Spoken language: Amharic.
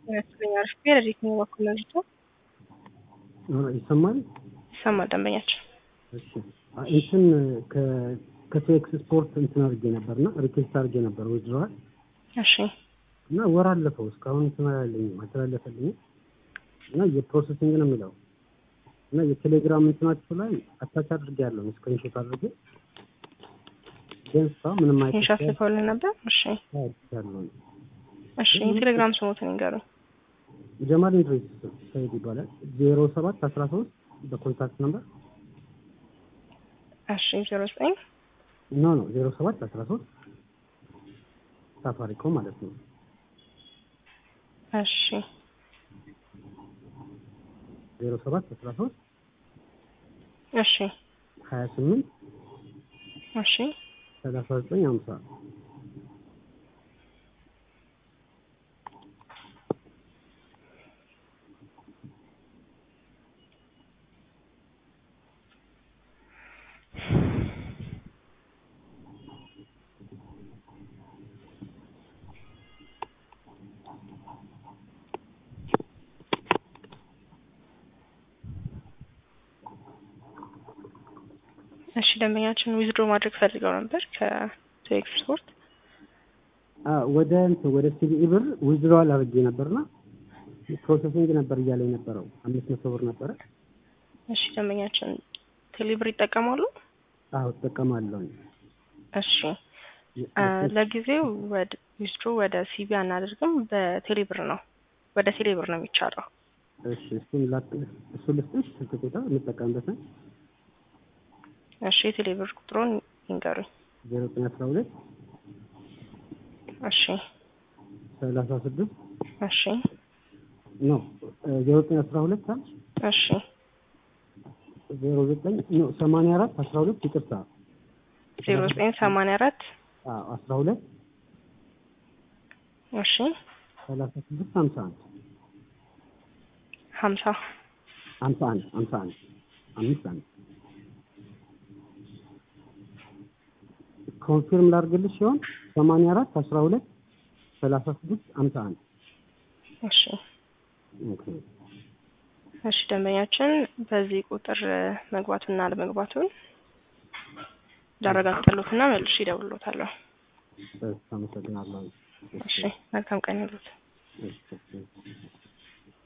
ይመስለኛል። አሪፍ ረዲት ነው በኩል ነው ልጅቷ ይሰማል ይሰማል። ደንበኛችን እሺ እንትን ከቴክስ ስፖርት እንትን አድርጌ ነበርና ሪኩዌስት አድርጌ ነበር ወጅረዋል እሺ እና ወር አለፈው እስካሁን እንትን አላለኝም አልተላለፈልኝም እና የፕሮሰሲንግ ነው የሚለው እና የቴሌግራም እንትናችሁ ላይ አታች አድርጌ ያለው ስክሪንሾት አድርጌ ግን እሷ ምንም ኢንሻት ልከውልን ነበር። እሺ ያለው እሺ የቴሌግራም ስሞትን ይንገሩኝ። ጀማል ኢንድሪስ ሰይድ ይባላል። ዜሮ ሰባት አስራ ሶስት በኮንታክት ነምበር እሺ ዜሮ ዘጠኝ ኖ ኖ ዜሮ ሰባት አስራ ሶስት ሳፋሪኮም ማለት ነው። እሺ ዜሮ ሰባት አስራ ሶስት እሺ ሀያ ስምንት እሺ ሰላሳ ዘጠኝ ሀምሳ እሺ ደንበኛችን ዊዝድሮ ማድረግ ፈልገው ነበር ከቴክስ ስፖርት ወደ እንትን ወደ ሲቢኢ ብር ዊዝድሮዋል አድርጌ ነበርና ፕሮሰሲንግ ነበር እያለ የነበረው አምስት መቶ ብር ነበረ። እሺ ደንበኛችን ቴሌብር ይጠቀማሉ? አዎ እጠቀማለሁ። እሺ ለጊዜው ወደ ዊዝድሮ ወደ ሲቢ አናደርግም፣ በቴሌብር ነው ወደ ቴሌብር ነው የሚቻለው። እሺ እሱን ላክ እሱን ልስጥሽ ስልክ ቁጥር የምጠቀምበት ነው። እሺ የቴሌብር ቁጥሩን ይንገሩኝ። ዜሮ ዘጠኝ አስራ ሁለት እሺ ሰላሳ ስድስት እሺ ኖ ዜሮ ዘጠኝ አስራ ሁለት አልሽ እሺ ዜሮ ዘጠኝ ኖ ሰማንያ አራት አስራ ሁለት ይቅርታ ዜሮ ዘጠኝ ሰማንያ አራት አዎ አስራ ሁለት እሺ ሰላሳ ስድስት ሀምሳ አንድ ሀምሳ ሀምሳ አንድ ሀምሳ አንድ አምስት አንድ ኮንፊርም ላድርግልሽ ሲሆን ሰማንያ አራት አስራ ሁለት ሰላሳ ስድስት ሀምሳ አንድ እሺ ኦኬ እሺ ደንበኛችን በዚህ ቁጥር መግባቱና አለመግባቱን ላረጋግጥልዎትና መልሼ እደውልልዎታለሁ። አመሰግናለሁ። እሺ መልካም ቀን ይሁንልዎት። እሺ